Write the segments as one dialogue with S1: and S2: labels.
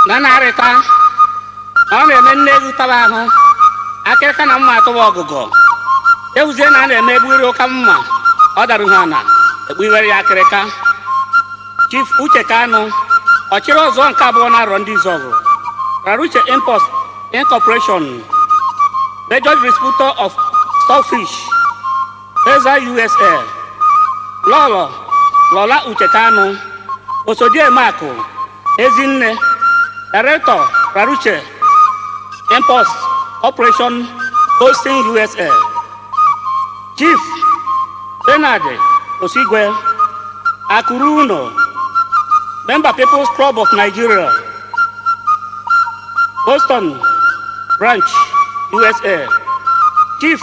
S1: na narịta ọ na-eme nne egwu taba ahụ akịrịka na mma atụwa ọgụgụ ewuzie na a na-eme egburi ụka mma ọ darụ ha na ekpughere ya akịrịka chief uche kanu ọchịrị ọzọ nke abụọ na-arọ ndị izọgụ raruche import incorporation major distributor of stockfish eza usa lọlọ lọla uche kanu osodiemakụ ezinne director raruche import operation hosting usa chief benard osigwe akụrụ uno member people's club of nigeria boston branch usa chief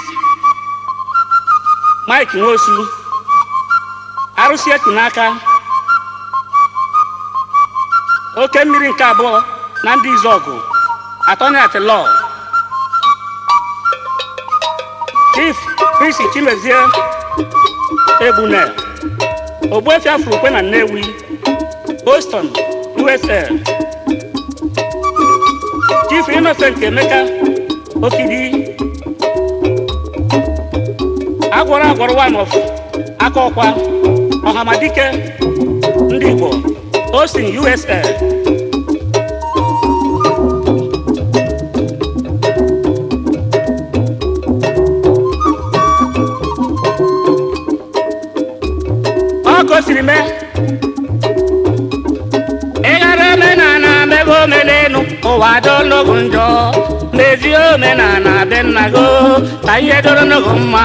S1: mike nwosu arụsị etu n'aka oke mmiri nke abụọ na ndị izọgụ atọni at law chief prisi chimezie egbune ogbuefi afurukwe na nnewi boston usa chief innocent emeka okidi agwọrọ agwọrọ one of aka ọkwa ọhamadike ndị igbo austin usa ọ ka o siri mee ịghara omenala mebe omenelu ụwa dologo njọ mezie omenala be nna go ka ihe doro n'ogo mma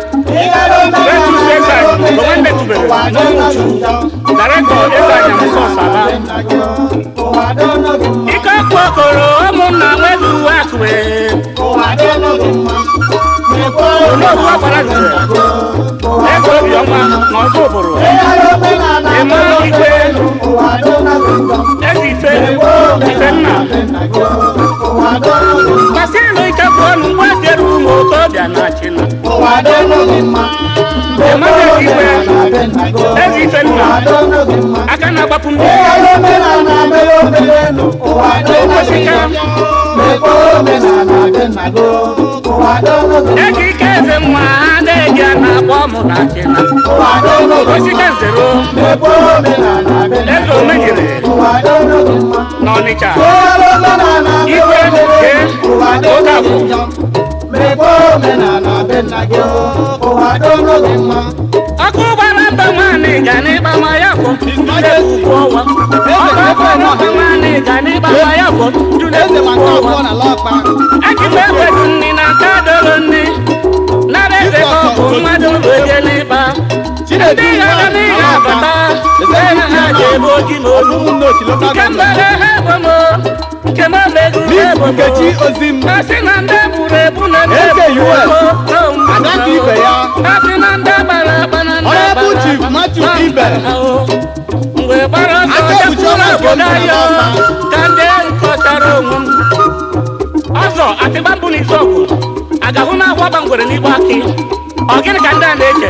S1: Director Ịbanya Musosala ike ọkụ okoro ụmụnna nwezu uwe akụwe onowu ọgbara zere ego obiọma na ọzọ ụbụrụ ịma ikwe ezi ife ife nna kasịrị ike bụ ọnụ ngwa dere ụmụ okorobịa na china ịmara ikwe ezi ife nna aka na-agbapụ mmiri ego ike eze mma ha na-eji a na-akpọ mụ na china osika nzero eze omejiri n'ọnịcha igwe nke oge abụ ọkụ gbara mba nwaanyị ga n'ịgba ma ya bụ ndị ukwu ọnwa ọkụ gbara mba nwaanyị ga n'ịgba ma ya bụ ndị ukwu ọnwa akịkpa ekwedu nni na nke adọrọ nni nara eze ka ọ bụ mmadụ oje n'ịkpa ndị ghara n'ihe abata ebe ha ji ebe oji na olu nke mbere ha ebomo nke m omegu ha ebomo
S2: Nkechi Ozim
S1: asị na ndị gburu egbu na ndị
S2: Eze
S1: gburu
S2: US,
S1: egbu na ụmụ
S2: Ada ka ibe ya.
S1: asị na ndị gbara agba na ndị
S2: Honorable
S1: gbara
S2: Chief Matthew
S1: na
S2: Ibe.
S1: mba ahụ. mgbe gbara ọsọ
S2: Aka ekpuchi
S1: jekwuru
S2: ọnwa nke
S1: obodo
S2: ndụ
S1: anyị
S2: na
S1: o,
S2: mba.
S1: ka ndị nkọchara onwe m ọzọ atịgba mbụ na izọgụ agahụ na akwa gbangwere n'igbe akị ọ gịnị ka ndị a na-eche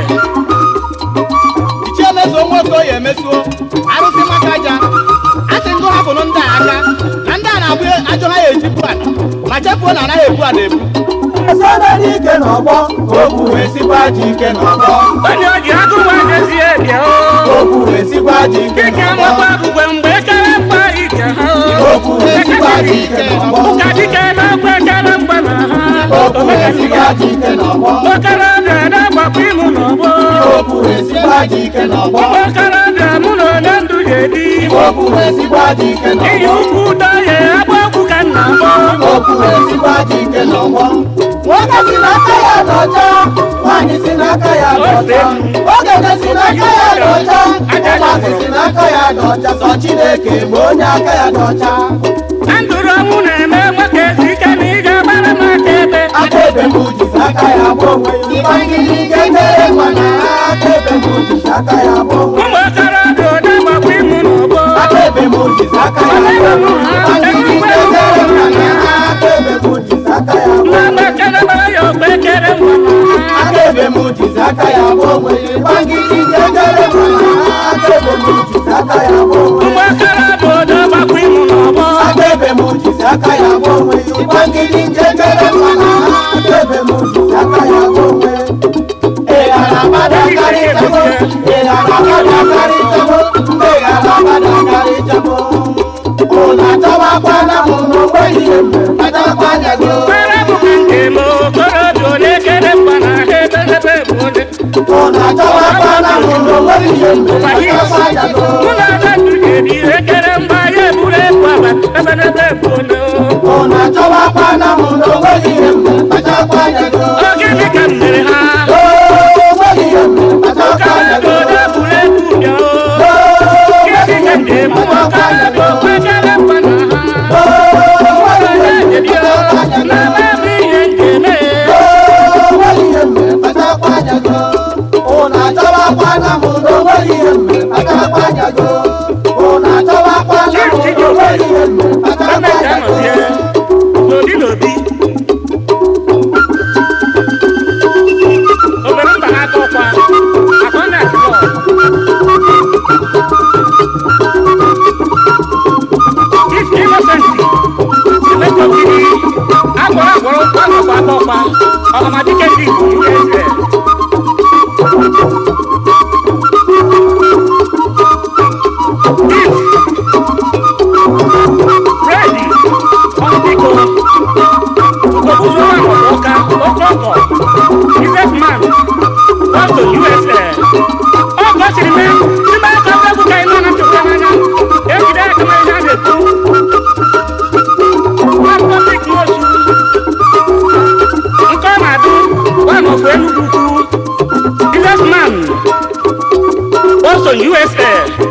S2: ichie mezuo nwoke ya emezuo arụsị maka aja asị ngụ hapụrụ ndị a aka na ndị a na-abụ ajọ ha ya ejibu ana ma chefuo na anaghị ebu ana ebu
S3: Esanadị ike n'ọgbọ, okwu wee sikwa ji ike n'ọgbọ.
S1: onye o ji agụ nwa jezie bịa o
S3: Okwu wee sikwa ji ike
S1: dịka
S3: n'ọgbọ.
S1: amakwa agụgwe mgbe ekere mgba ike ha
S3: Okwu wee sikwa ji ike n'ọgbọ.
S1: ụka dike na-agba ekere mgba na ha
S3: Okwu wee sikwa ji ike n'ọgbọ.
S1: okorobịa na-agbapụ ịmụ n'ọgbọ
S3: Okwu wee sikwa ji ike n'ọgbọ.
S1: ụmụ okorobịa mụ na onye ndụ ga-ebi
S3: Okwu wee sikwa ji ike
S1: iyi
S3: n'ọgbọ.
S1: ukwu ụdọ ya agba okwu ka nna mbọ
S3: Okwu wee sikwa ji ike n'ọgbọ. Nwoke si n'aka ya n'ọcha, nwaanyị si n'aka ya n'ọcha. Okenye si n'aka ya n'ọcha, ụmụazị si n'aka ya n'ọcha. Sọ Chineke bụ onye aka ya n'ọcha.
S1: na ndụrụ ọnwụ na-eme nwoke ezi ike na ị ga-agbara m aka ebe
S3: aka ebe m jizi aka ya gba onwe ya ịgbanyere ike mere nwa na aka ebe m jizi aka ya gba onwe
S1: ụmụ okorobịa ụda gbapụ ịmụ n'ọgbọ
S3: aka ebe m jizi aka ya gba onwe ya ịgbanyere ike mere nwa na aka ebe m jizi aka ya gba
S1: na
S3: onwe ya
S1: mgbakere gbara ya ogbe ekere mgba
S3: aka ebe m jizi aka ya gba onwe ya ịgbanyere ike mere nwa na aka ebe m jizi aka ya gba onwe
S1: ụmụ
S3: ya
S1: okorobịa ụda gbapụ ịmụ n'ọgbọ
S3: aka kpachakwa anya gị
S1: Mara bụ ka nke m okorobịa ole kere mgba na ebe ebe bụ ole.
S3: ụnụ achọwakwa na mụ na onweghị ihe mere kpachakwa anya gị
S1: Mụ na ada tụnyere ihe kere mgba ya eburu ebu aba ebe ebe bụ ole.
S3: ụnụ achọwakwa na mụ na onweghị ihe mere kpachakwa anya gị
S1: Ọ gịnị ka m mere ha?
S3: onweghị ihe mere kpachakwa anya gị
S1: Okorobịa ole buru ebu bịa o. Gịnị ka m ga-eme okorobịa okwe kere mgba na ha?
S3: onweghị ihe mere
S1: Bịa
S3: kpachakwa anya
S1: na
S3: gị
S1: ebe ihe m ga-eme.
S3: onweghị ihe mere kpachakwa anya gị ụnụ achọwakwa na mụ na onweghị ihe mere kpachakwa anya gị ụnụ achọwakwa na mụ na onweghị ihe mere kpachakwa
S1: Gọọmenti
S3: anya
S1: anọzie
S3: gị
S1: n'obi n'obi. Obere mba ha aka ọkwa, akwa ndị atụrụ. Chief Innocent, Emeka Okiri, agwọrọ agwọrọ ụkwụ anọkwa aka ọkwa, ọhamadike ndị Igbo nke eze. Chief Freddy Ọdịko, Okobuzo Ọka, Okoko, businessman, gone to USA. Ọ gosiri m n'ime aka egwu ka ịnọ na ntụkwa n'anya, ejide aka m ihe a na-ekwu. Nwa public n'otu, nke ọ na-adụ, one of Enugu ukwu, businessman, Boston, USA.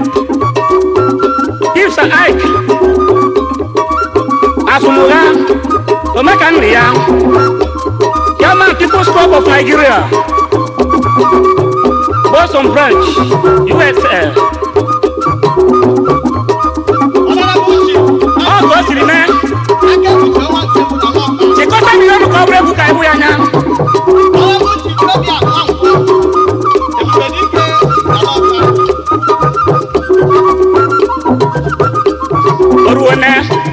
S1: Chief Sir Ike Asumuga, Omeka nne ya, Chairman People's Club of Nigeria, Boston Branch, USA.
S2: Honorable Chief,
S1: Ọ ka o siri mee,
S2: aka ekpuchi ọnwa nke mbụ na Nọọka.
S1: chịkọta milion ka ọ bụrụ egwu ka egwu ya anya.
S2: Honorable Chief Fabian Nwankwo, Ebubedike na Nọọka.
S1: Oruone,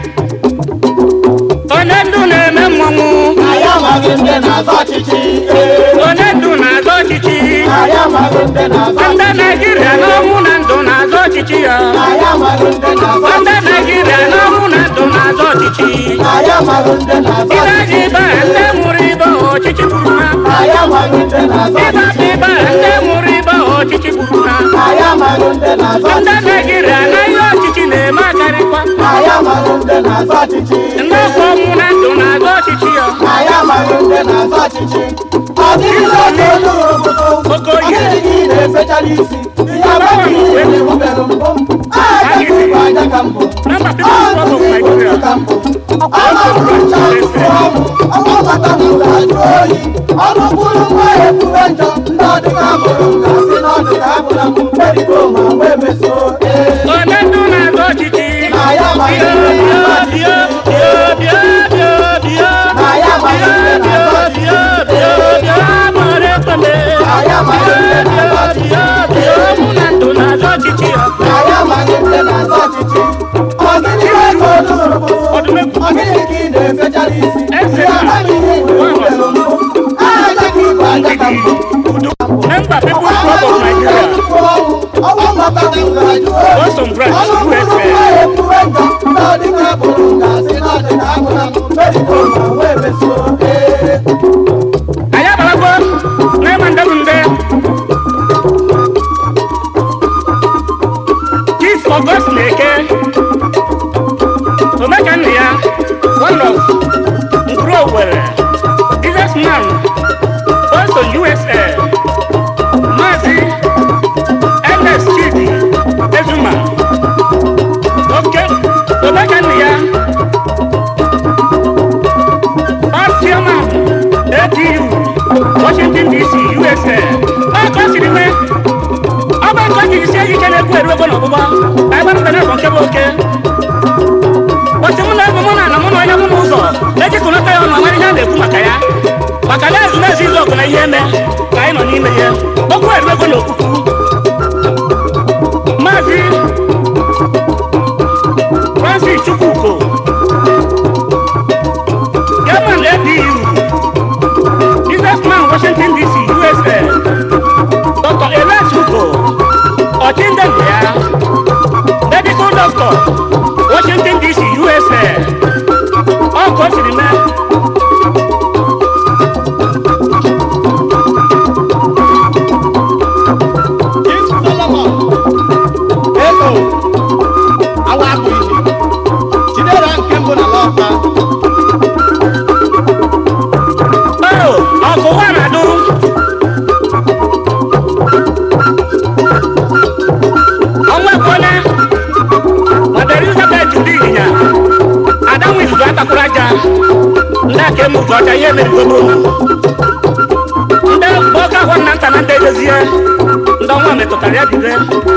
S1: onye ndu na-eme mmọnwụ,
S3: anyị amaghị ndị na-azọ ọchịchị ee.
S1: onye ndu na-azọ ọchịchị.
S3: anyị amaghị ndị na-azọ
S1: Ndị Naijiria n'ọnwụ na ndụ na-azọ ọchịchị ya.
S3: anyị amaghị ndị na-azọ
S1: Ndị Naijiria n'ọnwụ na ndụ na-azọ ọchịchị.
S3: anyị amaghị ndị na-azọ
S1: Ịba ji ịba ndị mụrụ ịba ọchịchị gburu ha.
S3: anyị amaghị ndị na-azọ
S1: Ịba ji ịba ndị mụrụ ịba ọchịchị gburu ha.
S3: anyị amaghị ndị na-azọ
S1: Ndị Naijiria na ihe ọchịchị na-eme akarịkwa.
S3: anyị amaghị ndị na-azọ ọchịchị
S1: Ndị ọkwa ọnwụ na ndụ na-azọ ọchịchị ya.
S3: anyị amaghị ndị na-azọ ọchịchị ọ dịghị oge olu ụtụtụ
S1: Okoye.
S3: ọ dịghị gị na-efechala isi ihe amaghị ihe na-ewubere mbụ aja ka ịbụ aja ka mbụ
S1: Nọmba People's Club of Nigeria.
S3: ọgbakọta mụrụ ajụ oyi ọnụ kwuru nwa ya ekwuwe njọ ndị ọdịka mụrụ gasị na ọdịka abụla m mkperiko ma wee meso ee
S1: Onye ndu na-azọ ọchịchị.
S3: na ya amaghị
S1: Bịa,
S3: ndị
S1: bịa,
S3: na-azọ
S1: bịa,
S3: ọchịchị
S1: bịa, bịa, bịa, bịa.
S3: na ya amaghị ndị na-azọ
S1: Bịa,
S3: ọchịchị
S1: bịa, bịa, bịa, mara ekele.
S3: na ya amaghị ndị na-azọ ọchịchị
S1: Bịa, bịa, mụ na ndụ na-azọ ọchịchị ya.
S3: na ya amaghị ndị na-azọ ọchịchị ọgịnị ka ego oluru bụ
S1: Ọdụmegwu.
S3: ọgịnị ka ị na-efechala isi
S1: Eze
S3: ihe
S1: na-
S3: amaghị ihe na-ewubere mbụ aja ka ịbụ aja ka mbụ
S1: Member People's Club of Nigeria. Boston Branch, USA. Anyị abalago n'ịma ndị bụ ndị. Chief August Eke. Omeka nne ya. One of Nkuru Owerri. Businessman. Boston, USA. Maazị Ernest Chidi Ezuma. Oke. Omeka nne ya. Past chairman ATU, Washington DC, USA. Ọ ka o siri mee. Ọ bụ nke o jiri sie ike na-ekwu eru ego n'ọgbụgba. Ka anyị gbara mbe na-akọ nke bụ oke. Ụbọchị mụ na ebe mụ na ana mụ na onye mụ n'ụzọ ejikọnata ya ọnụ amara ihe a na-ekwu maka ya. Maka na ezumezu izu ọgụ na ihe eme ka anyị nọ n'ime ya. Okwu eru ego na okwukwu. Maazị Francis Chukwuko. Chairman ADU, businessman Washington DC, USA. Dr. Elias Ugo, Ochinde Ndea, medical doctor, Washington DC, USA. Ọ emerigodo ndị ọka ahụ na nta na ndị edozie ndị ọnwa metụtara ya bibe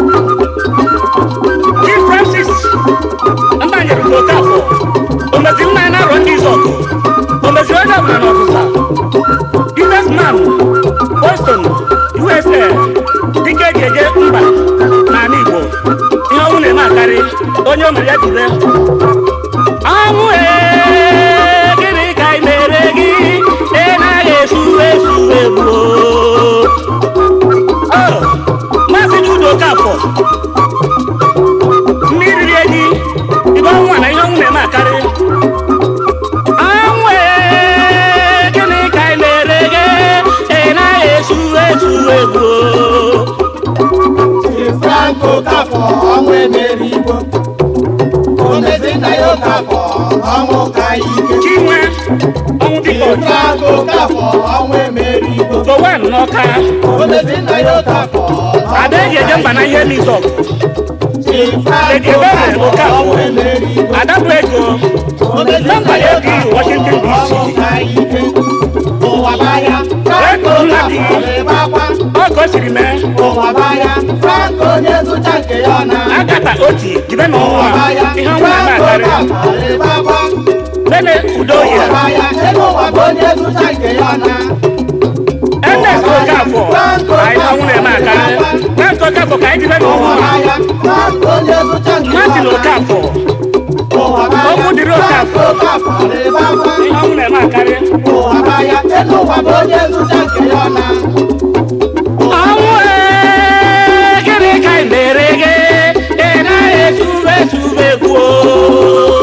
S1: chief francis mbanyere ugoke afọ omeziri nna ya na arọ ndị izọkụ omeziri onye ọbụla na ọzụza businessman boston usa dịka eji eje mba n'ala igbo ihe ọnwụ na-eme akarị onye o mere ya bibe ọnwụ ee, gịnị ka ị mere gị ị naghị esu esu egbuo Oh, maazị judo kafọ mmiri rie gị ibe ọnwụ a na ihe ọnwụ na-eme akarị ọnwụ ee, gịnị ka ị mere gị ị naghị esu esu egbuo
S3: Chief Franco Kafọ ọnwụ emeri igbo omezi nna ya Okafọ ọnwụ ka ike
S1: chinwe ọnwụ dịka
S3: Chief
S1: ọcha
S3: Franco Kafọ ọnwụ emeri igbo
S1: gowen n'ọka
S3: omezi nna ya Okafọ
S1: ada eji eje mba na ihe mizọp
S3: Chief
S1: Lady
S3: Franco
S1: Ebere
S3: Kafọ
S1: Okafọ.
S3: ọnwụ emeri igbo
S1: ada bụ ego
S3: omezi nna
S1: nọmba
S3: ya
S1: ya bi
S3: Okafọ
S1: washington
S3: ọnwụ
S1: dc
S3: ka ike ụwa baya Franco Kafọ na-ebakwa
S1: ọ ka o siri mee
S3: ụwa baya Franco onye zụcha nke ya na
S1: agata oti jibe na ọnwa ihe ọnwụ na-eme
S3: Franco
S1: akarị
S3: Kafọ na-ebakwa
S1: lele udo
S3: ụwa
S1: ya
S3: baya ebe ụwa bụ onye zụcha nke ya na
S1: ns okafọ anyị ọnwụ na-eme akarị ns okafọ ka anyị jibe na ọnwa martin okafọ okwu dịrị okafọ ihe ọnwụ na-eme akarị ọnwụ ee, gịnị ka ị mere gị ị naghị esube esube kwuo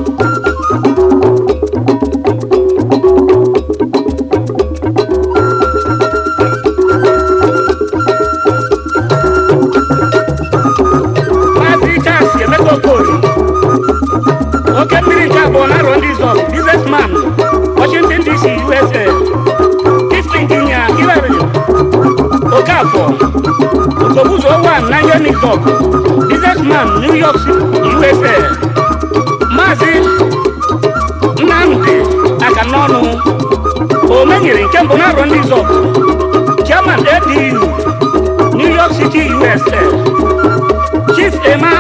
S1: maazị Charles Emeka Okori oke mmiri nke abụọ na arọ ndị zọb businessman Washington DC USA chief engineer Hillary Okafọ Okobuzo one na ihe Nizọb businessman New York City USA maazị Nnamdi Akanọnụ omenyere nke mbụ na arọ ndị zọb chairman ADU New York City USA chief Emma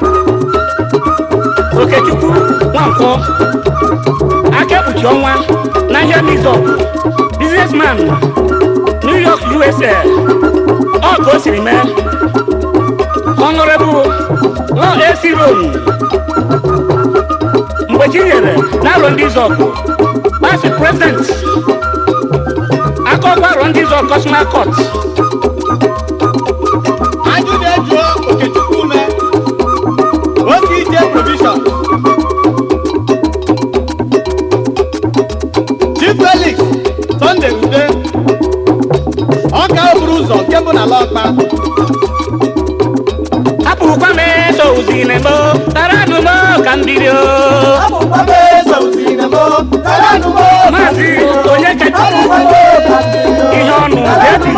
S1: okechukwu nwankwọ akekpuchi ọnwa na ihe mizọp businessman new york usa ọ ka o siri mee honorable law ac rom mgbe chi nyere n'arọ ndị zọpụ past president akọkọ arọ ndị zọp cosmal court
S2: ajụ na-ejuo okechukwu ume oge ije provision chief felix sunday ude ọka okporo ụzọ nke bụ na lọkpa
S1: hapụkwa m eso uzinebo taranụmo ka mbiri o maazị onye kacha ihe ọnụ debi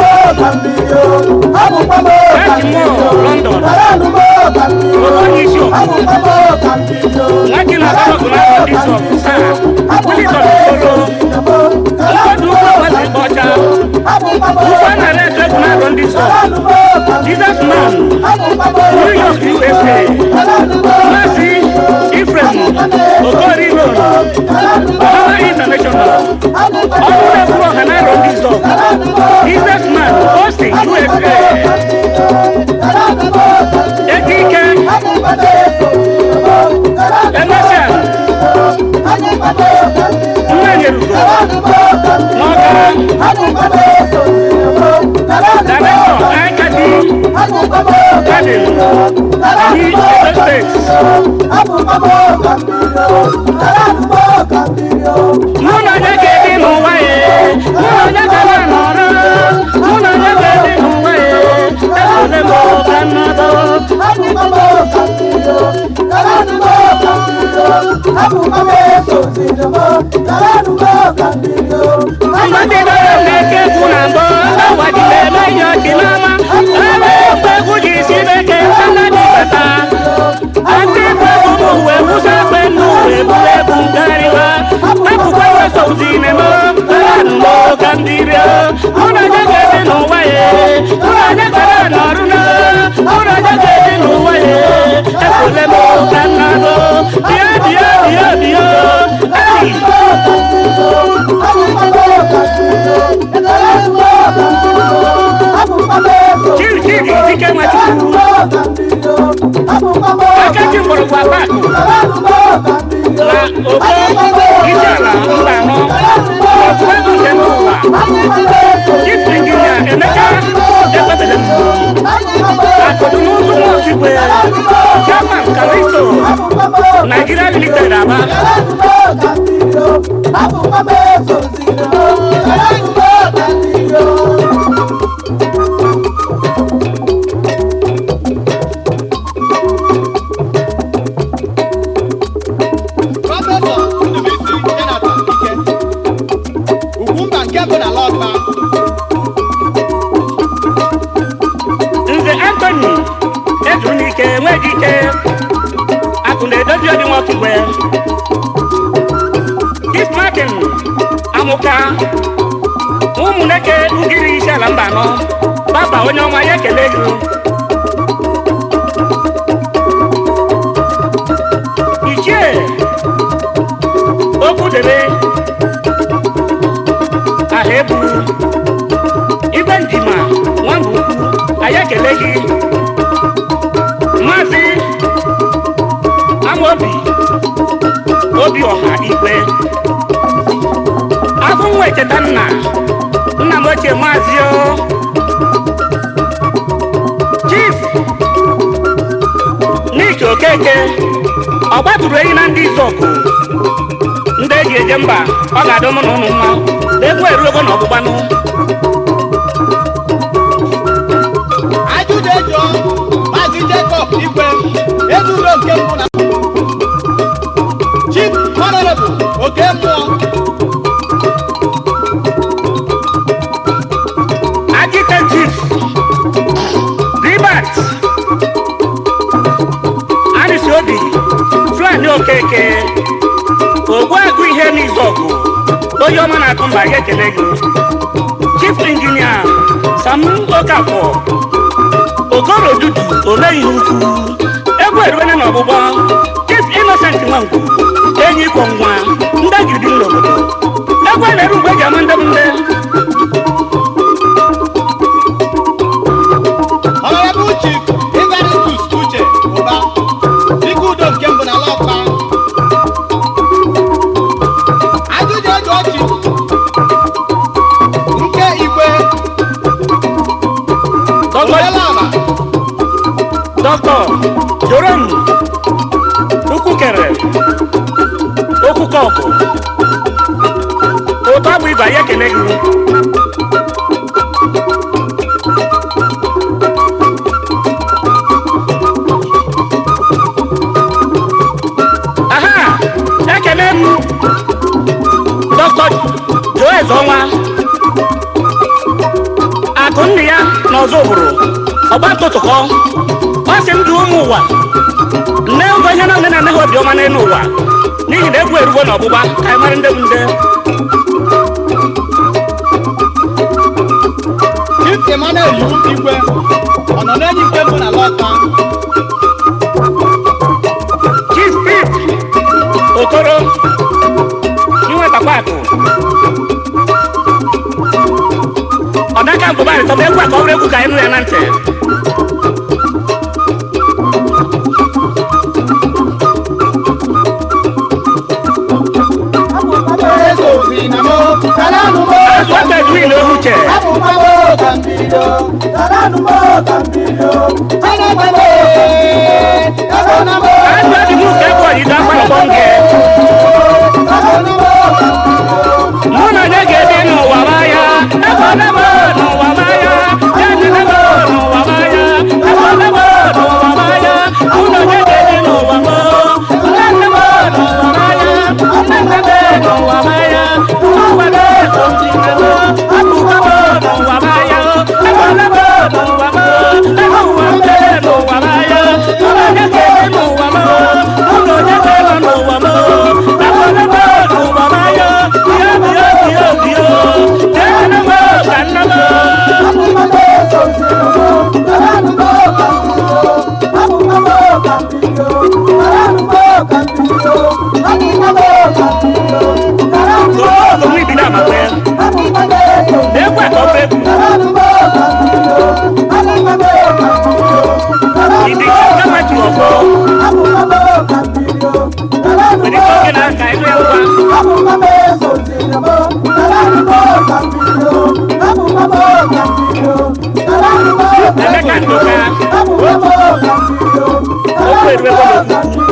S1: london onye isi ọkụ nwaji na asọgụ na ndị sọgụ saa wilison solo mmadụ ụgbọ gbazi ọcha ụgbọ nara eto na arọ ndị sọgụ jesus man new york usa maazị ifrem okoriro ọhawa international ọrụ na-eburu ọha na arọ ndị sọgụ jesus man austin usa ekike emesịa mmenyerugo n'ọka director aikadi garden anyị edo steeti mụ na onye ga-ebi n'ụwa ya mụ na onye ga-ebe n'ọrụ mụ na onye ga-ebi n'ụwa ya esole m ka nnọdụ mmadụ dọrọ na-eke egwu na mbụ awajiri eme ihe ọchị n'ama ebe ekwe egwu ji si beke mmadụ bata ndị bụ egwu m uwe wụsa ekwe nnu uwe buru ebu nkarịwa hapụkwa weso uzi na-eme Akaji mgbọrọgwụ akpakụ na ogo isi ala mba anọ otu ego nke mba ụwa chief injinia Emeka Ekwebele akụdụ n'ụzọ Nwachukwu chairman Kalisto Nigeria Limited Aba
S2: Prọfesọ Ndubuisi Jonathan Ike Ugwumba nke mbụ na Lọgba
S1: Nze Anthony Ezunike enweghị ike akụ na-edozi ọdị Nwachukwu Chief Martin Amụka ụmụneke ngiri isi ala mba anọ baba onye ọma ya ekele gị ichie okwu debe aha ebu igwe ndima nwamba ukwu anyị ekele gị maazị amaobi obi ọha igwe afọ nwa echeta nna nna m ochie maazị o chief n'ike okeke ọ gbatụrụ ehi na ndị izọkụ ndị eji eje mba ọ ga-adị mụ na ụnụ mma na egwu eruogo na ọgbụgbanụ
S2: ajụjụ ejụọ Maazị Jacob Igwe ezulo nke mbụ na Chief Honorable Oke Mmụọ
S1: Agite Chief Ribat Anisi Obi Flani Okeke Ogbuagụ ihe n'izọgụ onye ọma na-akụ mba ya ekele gị Chief Injinia Sam Okafọ Okoro Dudu Omeihe Ukwu egwu eruwene n'ọgbụgbọ Chief Innocent Nwangwu enyi kwọ nwa ndagidi n'obodo egwu a na-eru mgbe eji ama ndemnde
S2: Honorable Chief Ivaristus Uche Ụba Dike Udo nke mbụ na Lọgba ajụjụ ejụọ Chief nke Igwe
S1: Dr.
S2: Odelaba
S1: Dr. Joram Ukwukere Okwukọkụ ụtọ bụ ibe anyị ekele gị aha ekele m Dr. Joez Ọnwa akụ nne ya na ọzọ ụbụrụ ọgba ntụtụkọ ọ sị ndụ ụmụ ụwa nne ụgwọ ihe na nne na nne ha obiọma n'elu ụwa n'ihi na egwu erugo na ọgbụgba ka anyị mara ndị bụ nde
S2: Chief Emmanuel Iwu Igwe ọ nọ n'enyi nke mbụ na Lọgba
S1: chief pip okoro inwetakwa akụ ọdaka mbụba rịtọba egwu a ka ọ bụrụ egwu ka anyị nụ ya na ntị
S3: Eze obi na mo, kalanụ mo,
S1: azụ aka edwin ohuche
S3: abụ mma mo ka mbido, kalanụ mo ka mbido, Chineke mo, ego na mo,
S1: azụ adịghị ụka egwu ọdịda akpalọkpọ nge
S3: kalanụ mo ka mbido.
S1: mụ na onye ga-ebi n'ụwa maya ebe ọ na-ebe n'ụwa maya ya dị n'ebe n'ụwa maya ebe ọ na-ebe n'ụwa maya mụ na onye ga-ebi n'ụwa mo nne nnebe n'ụwa maya nne nnebe n'ụwa maya n'ụwa na-eso ndị nnebe akụkọ mo n'ụwa maya ebe ọ na-ebe n'ụwa mo ebe ụwa mbe n'ụwa maya mụ na onye ga-ebi n'ụwa mo mụ na onye ga-ebe n'ụwa mo ebe ọ na-ebe n'ụwa maya bịa bịa bịa bịa jee nnebe ka nnebe
S3: Abụ mma mo ka mbido, kalanụ mo ka mbido, abụ mma mo ka mbido, kalanụ mo ka mbido, abụ mma mo ka mbido, kalanụ mo
S1: Soro
S3: ka
S1: ọgụ ibi na amakwe
S3: abụ mma mo ka
S1: na-ekwe ka ọ bụ egwu
S3: kalanụ mo ka mbido, abụ mma mo ka mbido, kalanụ mama eso tinebo, kalani mo kambiyo, babu mama kambiyo, kalani mo
S1: Emeka Nduka.
S3: babu mama kambiyo,
S1: Okwu
S3: kalani
S1: erube
S3: mo
S1: bọọlụ.
S3: kambiyo.